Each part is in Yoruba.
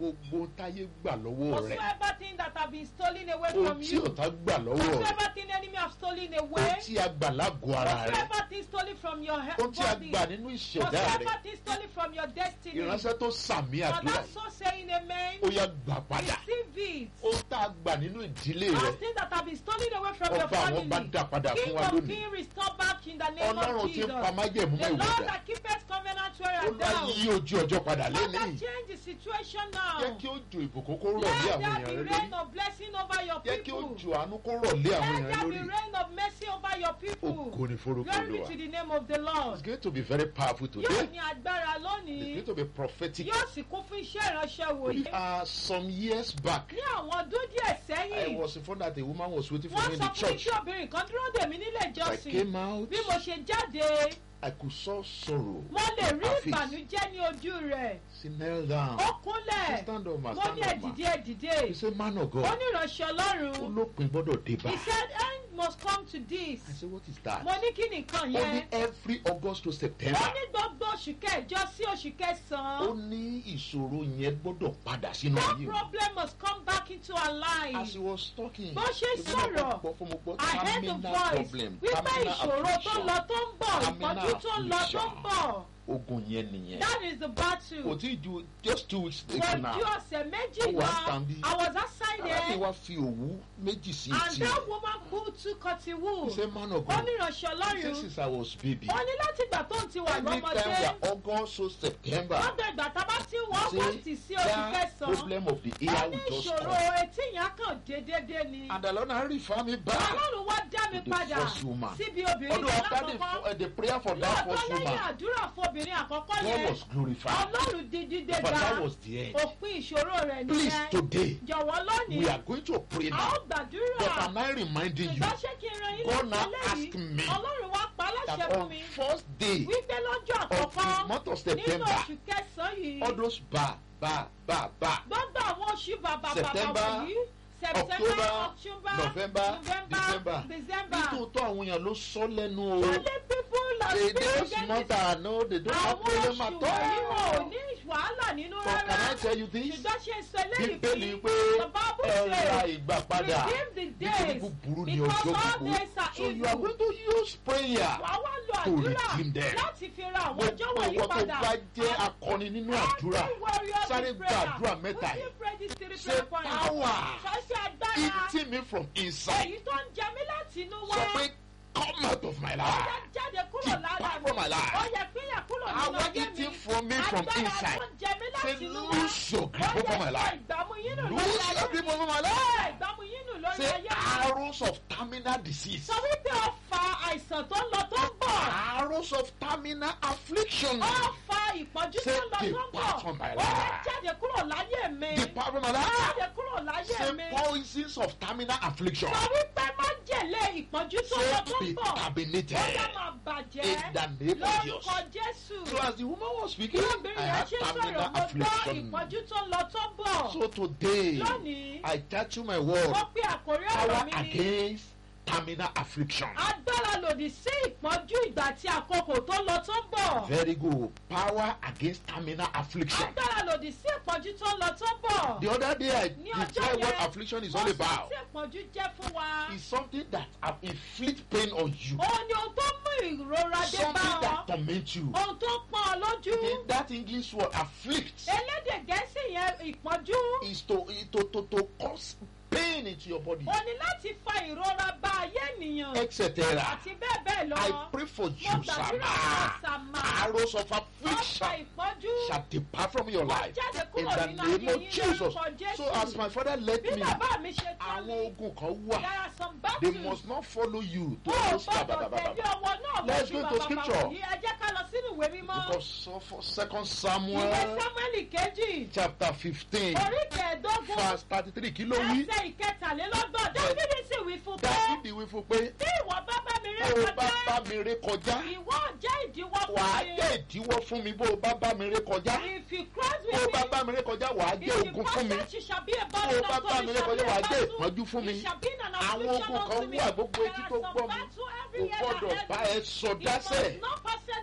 gbogbo táyé gbà lọ́wọ́ rẹ̀ Whatsoever thing that have been stolen away ohun from tí you. ọ̀tá gbà lọ́wọ́ rẹ̀ Whatsoever thing enemy have stolen ohun away. tí a gbà lágọ̀ọ́ ara rẹ̀ Whatsoever thing stolen from your he- ohun tí a body. gbà nínú ìṣẹ̀dá rẹ̀ Whatsoever thing stolen from your destiny. ìránṣẹ́ tó sàmì For àdúrà that so saying amen. ó yá gbà padà Receive it. ohun tá a gbà nínú ìdílé rẹ̀ Those things that have been stolen away from your ọba àwọn bá family. dá padà fún King wa of lónìí King restore back in the name ọlọ́run of tí ń Jesus. pa májẹ̀mú The mọ́ Lord ìwòdà that keepeth covenant where ó I bá down. yí ojú ọjọ́ padà Father, lẹ́nìí change the situation now. jẹ́ kí ó ju ìbùkún kó rọ̀ lé Let àwọn there èèyàn be rẹ rain lórí of blessing over your jẹ́ kí ó people. ju àánú kó rọ̀ lé àwọn Let èèyàn there be lórí rain of mercy over your people. ògo ni forúkọ Glory olúwa to the name of the Lord. it's going to be very powerful Yóò today ní agbára it's lónìí. going to be prophetic Yóò sì kún fún iṣẹ́ ìránṣẹ́ wòye. uh, some years back Ní àwọn ọdún díẹ̀ I sẹ́yìn, was informed that a woman was waiting for wọ́n me in sọ the fún mi church tí obìnrin kan dúró dè mí nílé I ìjọsìn. came out Bí mo ṣe jáde, I could saw sorrow mo lè rí Her face. ìbànújẹ́ ní ojú rẹ̀. she knelt down Ó kúnlẹ̀. she stand up ma Mo stand ní up ma ẹ̀dìdé ẹ̀dìdé. he say man of Ó God ní ìránṣẹ́ Ọlọ́run. olópin gbọ́dọ̀ dé bá He said end must come to this. I say what is that Mo ní kí nìkan only yẹn. every August to Ó September ní gbogbo oṣù kẹjọ sí oṣù ó kẹsàn-án. ní ìṣòro yẹn gbọ́dọ̀ padà sínú That ayé o. problem must come back into our as lives. he was talking Bó ṣe èmi náà sọ̀rọ̀, gbọ́ fún mo gbọ́ I heard the terminal voice problem wípé terminal ìṣòro tó affliction lọ tó ń bọ̀, Terminal ìpọ́njú tó ń lọ tó ń affliction. bọ̀. ogun yẹn nìyẹn That is the kò battle. tí ì ju just two weeks ago For now ju ọ̀sẹ̀ méjì Ó wá lọ, stand bí. I was outside arábìnrin there wa fi òwú méjì sí and etí that woman pulled two cotton wool. he say man of Ó God ní ìránṣẹ́ he say Ọlọ́run. since I was baby Ó ní láti ìgbà tó ń ti wà anytime lọ́mọdé. we are August to September Lọ́dọ̀ ìgbà tá a bá ti wọ́n say August sí oṣù that kẹsàn-án. problem of the Ó ear ní will just ìṣòro come etí yẹn kàn déédéé ni. and the Lord na refer me back Ọlọ́run wá dá mi to the padà first woman. síbi obìnrin although kan after the, lákọ̀ọ́kọ́. uh, the prayer for that Lọ́ọ̀tọ́ first lẹ́yìn woman àdúrà fún obìnrin àkọ́kọ́ God yẹn. was glorified Ọlọ́run di dídé but ga. that was the end Òpin ìṣòro rẹ̀ please nìyẹn. today Jọ̀wọ́ we lónìí. are going to pray A now ó gbàdúrà. but am I reminding you Ṣùgbọ́n ṣé kí n ran yín God létí now eléyìí? ask me Ọlọ́run wá pa á láṣẹ that fún on mi. first day Wípé lọ́jọ́ of the àkọ́kọ́ month of nínú September oṣù kẹsàn-án yìí. all those ba ba ba ba gbogbo àwọn oṣù bàbà bàbà September, wọ̀nyí September October, October November, December. November December nítòótọ́ àwọn èèyàn ló sọ lẹ́nu o Only people are they speaking those against months are no they don't have àwọn problem oṣù at wọ̀nyí wọn ò all ní wàhálà nínú but can rárá I tell you this ṣùgbọ́n ṣe sọ eléyìí bíbélì fún pé the Bible ẹ ra says ìgbà padà redeem the nítorí days búburú ni because ọjọ́ all gbogbo days are so you are evil going to use prayer wàá wá lo to àdúrà redeem them. láti fi ra àwọn ọjọ́ gbogbo wọ̀nyí ìwọ tó padà bá jẹ́ akọni nínú àdúrà Every warrior sáré in gba prayer. àdúrà mẹ́ta Will yìí you pray these three say prayer points? power Ṣọ́ṣẹ́ agbára. eating me from inside èyí tó ń jẹ mí láti inú wá. sọ pé come out of my ó life yẹ jáde kúrò Depart lára mi. from my life. ó yẹ pínyà kúrò nínú power ayé mi. eating from me from agbára inside tó ń jẹ mí say láti inú wá. lose your ó grip over my yẹ life ìgbàmú yín nù lórí lose ayé your mi. grip over my Ó life yẹ ìgbàmú yín nù lórí say ayé mi. arrows of terminal disease sọ wípé ó fa àìsàn tó ń lọ tó ń bọ̀. arrows of terminal affliction ó fa ìpọ́njú tó Say, ń lọ tó ń depart from my bọ̀. ó yẹ life. jáde kúrò láyé mi. depart from my life jáde kúrò láyé say mi. poisons of terminal affliction sọ wípé má jèlé ìpọ́njú tó ń lọ say tó ń be bọ̀. terminated ó yẹ máa bàjẹ́. in the name of Jesus. lórúkọ jésù. So as the woman was speaking, bí I obìnrin yẹn had ṣe sọ̀rọ̀ terminal mo gbọ́ affliction. ìpọ́njú tó ń lọ tó ń bọ̀. So today, lónìí I tattoo my word, mo pe àkórí ọ̀rọ̀ power mi ní against terminal affliction. agbára lòdì sí ìpọ́njú ìgbà tí àkókò tó lọ tó ń bọ̀. Very good. Power against terminal affliction. agbára lòdì sí ìpọ́njú tó ń lọ tó ń bọ̀. The other day, I Ní ọjọ́ described what yẹn, affliction is mo all sọ about. tí ìpọ́njú jẹ́ fún wa. It's something that uh, inflict pain on you, òun ni ohun tó mú ìrora dé bá something ọ. that torment you. ohun tó pọ́n ọ lójú. The- that English word afflict elédè gẹ̀ẹ́sì yẹn ìpọ́njú. is to, is to, to, to cause pain into your body, ó ní láti fa ìrora bá ayé ènìyàn. etc. àti bẹ́ẹ̀ bẹ́ẹ̀ lọ. I pray for mo you, gbàdúrà fún Sama. ọ̀sàmà. Arrows of ọ̀pá affliction ìpọ́njú. shall depart from your Wọ́n life jáde in kúrò the nínú name ayé of yín Jesus. lórúkọ Jésù. So as my father led bí me, bàbá mi ṣe tán àwọn mi. ogun kan there wà. are some They battles. must not follow you to ó ò those gbọ́dọ̀ ba- ba- ba- tẹ̀lé ba- ọwọ́ náà Let's lójú go to bàbá scripture. bàbá yìí ẹ jẹ́ ká lọ sínú ìwé mímọ́. Because of for Second ìwé Samuel Sámúẹ́lì kejì chapter fifteen orí kẹẹ̀ẹ́dógún verse thirty-three kí ló wí? ẹsẹ̀ ìkẹtàlélọ́gbọ̀n dábìlì sì wí fún pé Dáfídì wí fún pé bí ìwọ bá bá mi rí bó o bá kọjá bá mi ré kọjá ìwọ jẹ́ ìdíwọ́ wà á fún mi. jẹ́ ìdíwọ́ fún mi bó o bá bá mi ré kọjá if you cross bó o with bá me bá mi ré kọjá wà á jẹ́ ogun fún mi It shall be a bó o burden bá unto bá me, mi ré shall be kọjá a wà á jẹ́ battle. ìpọ́njú fún mi It shall be an àwọn affliction ogun kan unto me. wà gbogbo There etí are tó some gbọ́ mi battle kò every year gbọ́dọ̀ that bá head ẹ sọ You dásẹ̀ must not possess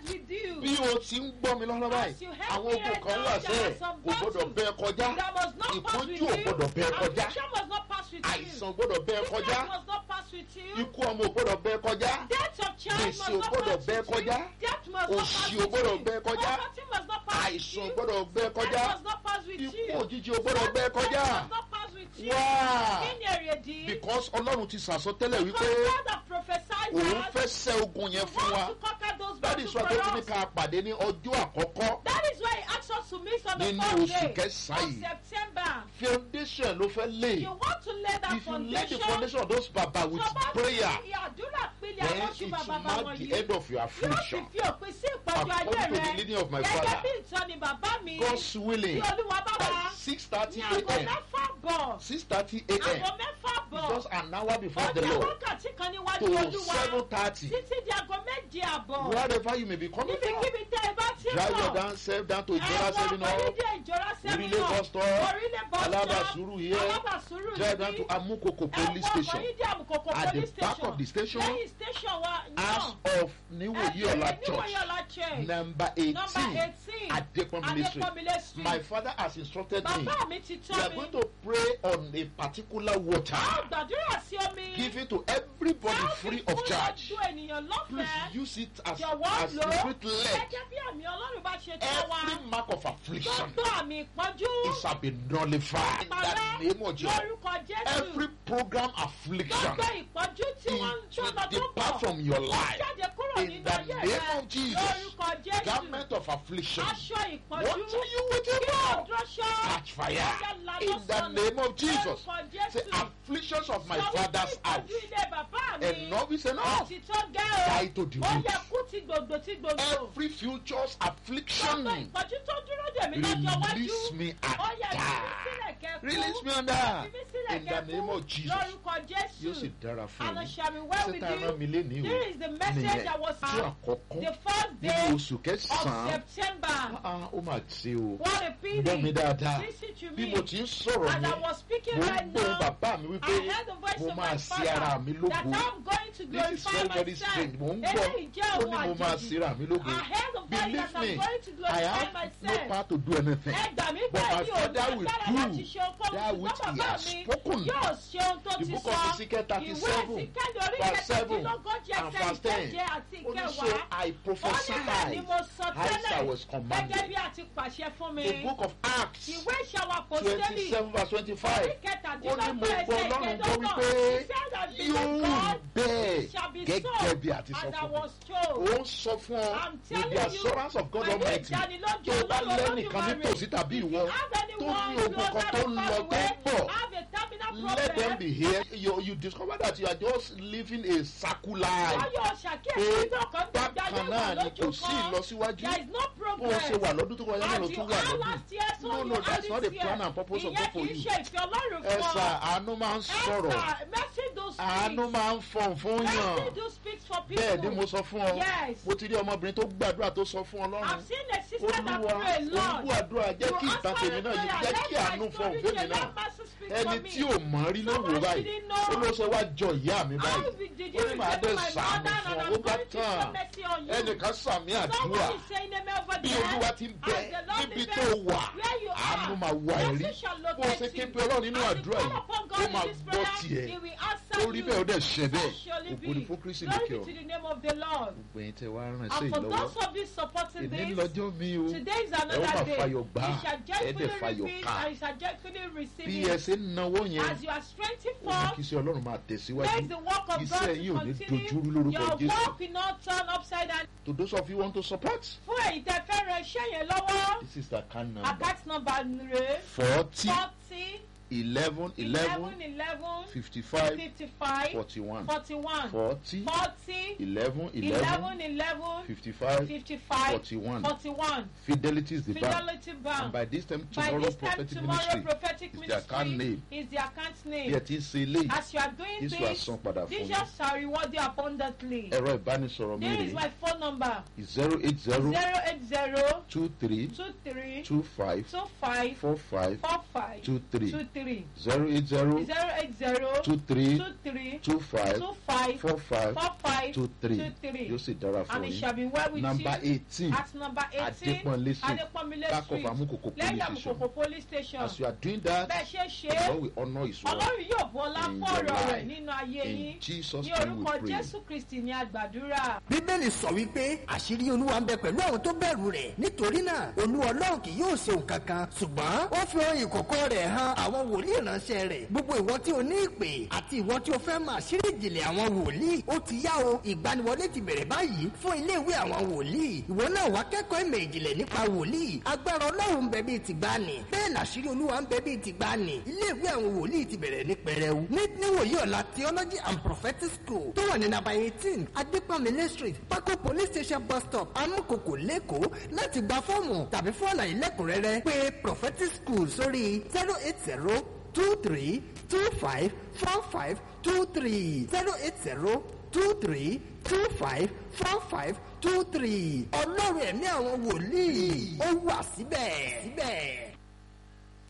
starts with you. bí o ti ń gbọ́ mi lọ́wọ́ báyìí As you help àwọn me ogun right kan now, wà there sẹ́ẹ̀ are some kò gbọ́dọ̀ battles bẹ́ẹ̀ kọjá That must not pass with ìpọ́njú ò you. gbọ́dọ̀ bẹ́ẹ̀ kọjá Affliction must not pass with you. àìsàn gbọ́dọ̀ bẹ́ẹ̀ Sickness kọjá must not pass with you. ikú ọmọ ò gbọ́dọ̀ bẹ́ẹ̀ kọjá Death of child Gbèsè must ò not gbọ́dọ̀ pass bẹ́ẹ̀ with you. kọjá. Death must not pass Òṣì ò with gbọ́dọ̀ you. bẹ́ẹ̀ kọjá. Poverty must not pass with àìsàn you. gbọ́dọ̀ bẹ́ẹ̀ kọjá Death must not pass with ikú you. òjijì ò gbọ́dọ̀ bẹ́ẹ̀ kọjá Death must not pass with you. wá Kí ni èrèdí? because ọlọ́run ti sàsọtẹ́lẹ̀ wípé Because God has prophesied òun that fẹ́ ṣẹ́ ogun yẹn He fún wa wants to conquer those that battles is for why tó fi ní us. ká pàdé ní ọjọ́ àkọ́kọ́ That is why he asked us to meet on the Nínú first oṣù day kẹsàn-án of yìí. September. foundation ló fẹ́ lé You want to lay that if you lay the foundation. foundation of those baba with Tó bá prayer fi àdúrà pilẹ̀ then àwọn it tí will bàbá bá mark wọ̀nyí. the end of your Yóò sì affliction fi òpin sí ìpọ́njú ayé according to the rẹ̀. leading of my Gẹ́gẹ́ father bí ìtọ́ni bàbá mi. God's Bí willing Olúwa bá by wá. six thirty Ní aago a.m. mẹ́fà bọ̀. six thirty Aago a.m. mẹ́fà bọ̀. just an hour before Ó the jẹ́ Lord wákàtí kan níwájú to Olúwa. seven thirty Títí di aago méje àbọ̀. wherever you may be coming from Níbikíbi tẹ́ ẹ bá ti ń drive your bọ̀. down self down to Ìjọra Ẹ̀wọ̀n seven up Orílẹ̀ Ìjọra Orílẹ̀ Sẹ́mínà. bus stop, Orílẹ̀ bus stop. Alábàsúrù here, Alábàsúrù drive down níbí. to Amukoko police Ẹ̀wọ̀n station Oyídé Àmùkòkò At the police back station. of the station, Lẹ́yìn station wa house náà. of Niwoyi Ola Níwòye church Ọlá church. number Number eighteen eighteen. Adepomile street Adépọ́nmilé street. my father has instructed me Bàbá mi ti we are tọ́ mi. going to pray on a particular water A ó gbàdúrà sí omi. given to everybody Tá ó free fi of fún charge gbogbo ènìyàn please lọ́fẹ̀ẹ́. use it as Jọ̀wọ́ as lò ó. spirit led Gẹ́gẹ́ bí àmì Ọlọ́run bá ṣe tọ́ wa. every mark of affliction Gbogbo àmì ìpọ́njú. it shall be nullified in the Parẹ́ name of Jesus lórúkọ Jésù. every program affliction Gbogbo ìpọ́njú tí wọ́n ń it tó will lọ tó depart bọ̀. from your life Jáde kúrò in nínú the ayé name rẹ. of Jesus. Lórúkọ Jésù. garment of affliction Aṣọ ìpọ́njú. what are you waiting Kí for ọ̀dọ́ṣọ́. catch fire in the name of Jesus Lórúkọ say Jésù. afflictions of my Sọ wípé father's house ìpọ́njú ilé bàbá mi. enough is enough Ó ti tó gẹ́ o. Die to the Ó root. yẹ kú ti gbogbo tí gbogbo. every future's affliction Gbogbo ìpọ́njú tó dúró dè mí lọ́jọ́ iwájú. release me Ó and yẹ kí mi die sílẹ̀ kẹ́kú. release me and die Fi mí sílẹ̀ in the kẹ́kú. name of Jesus Lórúkọ yóò sì Jésù. dára fún And mi it shall be well with sẹ́tà rán you. mi lénìí o Here is the message nìyẹn that was tí àkọ́kọ́ the first nínú day oṣù of kẹsàn-án September. Ah, ó mà ṣe o What a pity. gbọ́ mi dáadáa Listen to bí me. mo ti ń sọ̀rọ̀ As I yẹn was speaking mo ń right gbọ́ now, bàbá mi I wípé heard the voice mo of máa my ṣe ara father mi that lógo I'm going to this is glorify very very myself. strange mo ń gbọ́ Eléyìí jẹ́ ó ohun ní mo máa àjèjì. ṣe ara mi lógo I heard the voice believe that I'm me going to I glorify have no myself. power to do anything Ẹ gbà mí But gbà my mí ò father will lágbára do láti ṣe ohunkóhun that ṣùgbọ́n which he bàbá has mi spoken. yóò ṣe ohun tó the ti book sọ. of Ezekiel thirty Ìwé seven ìsìnkẹ́ni orí verse seven kẹtàdínlógójì and ẹsẹ̀ verse ten ìkeje àti ó ní so ìkẹwàá. I Ó ní bẹ́ẹ̀ ni prophesied mo sọ as I tẹ́lẹ̀ was gẹ́gẹ́ commanded bí a ti pàṣẹ fún mi. the book of Acts Ìwé ìṣàwọ̀ twenty àpòstélì seven verse twenty five orí ó ní mo kẹtàdínlógún gbọ́ ẹsẹ̀ Ọlọ́run gbọ́ ìkẹdọ́gbọ̀n. wípé He said that the yóò God bẹ́ẹ̀ shall be gẹ́gẹ́ so bí a ti sọ as I fún mi was told. ó ń sọ fún ọ I'm with telling the you, assurance of God pẹ̀lú Almighty ìdánilójú tó bá Ọlọ́run lẹ́nìkan Olódùmarè. nítòsí tàbí If you ìwọ have tó anyone ní ogun kan closer tó than ń lọ tó far ń bọ̀ away, have a terminal let them problem. be here you you discover that you are just living a circle life Wọ́n yóò ṣàkíyèsí pé pé ọkàn gbàgbé ayé bákan wà náà ni kò lójú sí kan. ìlọsíwájú There is no bó o progress. ṣe wà lọ́dún tó kọjá náà ló As you tún wà are lọ́dún last year, so no you no are that's this not the year. plan and purpose of God Ìyẹn for kì í you ṣe ìfẹ́ Ọlọ́run ẹ fún ọ. sà àánú máa ń sọ̀rọ̀ Esther, mercy do speak. àánú máa ń fọ̀n fún yàn Mercy do speak for people. bẹ́ẹ̀ ni mo sọ fún ọ Yes. mo ti rí ọmọbìnrin tó gbàdúrà tó sọ fún I've Ọlọ́run seen a sister that olúwa pray a lot. olúwa àdúrà jẹ́ kí ìtàn tèmi náà yìí jẹ́ kí àánú fọ̀n fèmí náà ẹni tí ò mọ̀ rí ló wò báyìí ó ló ṣe wá jọ ìyá mi báyìí ó ní màá dé sàánú fún ọ ó bá tán ẹnìkan sàmì àdúrà bí olúwa ti ń bẹ níbi tó wà àánú máa wà ẹ̀rí bó o ṣe ké pe ọlọ́run nínú àdúrà yìí ó máa gbọ́ tiẹ̀ orí bẹ́ẹ̀ ó dẹ̀ ṣẹ bẹ́ẹ̀ ògo ni fún Kristi lókè ọ. to the name of the Lord. gbogbo ẹ̀yin tẹ́ wá rán And sí for ìlọ́wọ́ those of you supporting èmi this, lọ́jọ́ mi o today is ẹ ó máa another day. fayọ̀ gbà You shall ẹ dẹ̀ joyfully fayọ̀ receive ká and you shall joyfully receive bí it. ẹ ṣe ń náwó yẹn As you are strengthened ó ní forth, kí iṣẹ́ ọlọ́run máa tẹ̀síwájú Make the work of iṣẹ́ God yìí ò to ní continue. dojúrú lórúkọ Your Jésù work will not turn upside down. to those of you who want to support Fún èyí tẹ́ fẹ́ ran iṣẹ́ yẹn lọ́wọ́, this is the account number account number rẹ̀ forty forty eleven eleven eleven eleven fifty five fifty five forty one forty one forty forty eleven eleven eleven eleven fifty five fifty five forty one forty one fidelity is the bank Fidelity and Bank. by this time By tomorrow this time prophetic tomorrow ministry prophetic is the account ministry name is the account bí name. ẹ ti ń ṣe eléyìí As you are doing Jésù á this, san padà fún Jesus yín shall reward you abundantly. ẹ̀rọ ìbánisọ̀rọ̀ mi This is rè my phone number zero eight zero zero eight zero two three two three two five two five four five four five two three two three zero eight zero zero eight zero two three two three two five two five four five four five two three two three yóò sì dára fún and it yín shall be well with number you eighteen at number eighteen Adépọ́nlé street Adépọ́nlé back of street Amukoko lẹ́yìn police station àmùkòkò police station as you are doing that bẹ́ẹ̀ ṣe ṣe the é Lord will honour his word ọlọ́run yóò bọ́lá in fún your ọ̀rọ̀ rẹ̀ life. nínú ayé in yín Jesus ní name we orúkọ pray jésù kristi ní àgbàdúrà. bíbélì sọ wípé àṣírí olúwa ń bẹ pẹ̀lú àwọn tó bẹ̀rù rẹ̀ nítorí náà olúwa ọlọ́run kì yóò ṣe nǹkan kan ṣùgbọ́n ó fi ohun ìkọ̀kọ̀ rẹ̀ hàn àwọn wòlíì ránṣẹ́ rẹ̀ gbogbo ìwọ tí o ní ìpè àti ìwọ tí o fẹ́ máa ṣírí ìjìnlẹ̀ àwọn wòlíì ó ti yá o ìgbaniwọlé ti bẹ̀rẹ̀ báyìí fún iléèwé àwọn wòlíì ìwọ náà wá kẹ́kọ̀ọ́ ìmọ̀ ìjìnlẹ̀ nípa wòlíì agbára ọlọ́run ń bẹ bíi tìgbàanì bẹ́ẹ̀ làṣírí olúwa ń bẹ bíi tìgbàanì iléèwé àwọn wòlíì ti bẹ̀rẹ̀ ní pẹrẹu ní níwòye ọ̀la theology and prophetic school tó wà ní nàbà eighteen adépàmílẹ̀ street pákó police station bus stop amúkòkò lẹ́kọ̀ọ́ láti gba fọ́ọ̀mù tàbí fún àlàyé lẹ́kùnrẹ́rẹ́ pé prophetic school sórí zero eight zero two three two five four five two three zero eight zero two three two five four five two three ọlọ́run ẹ̀mí àwọn wòlíì ó wà síbẹ̀ síbẹ̀.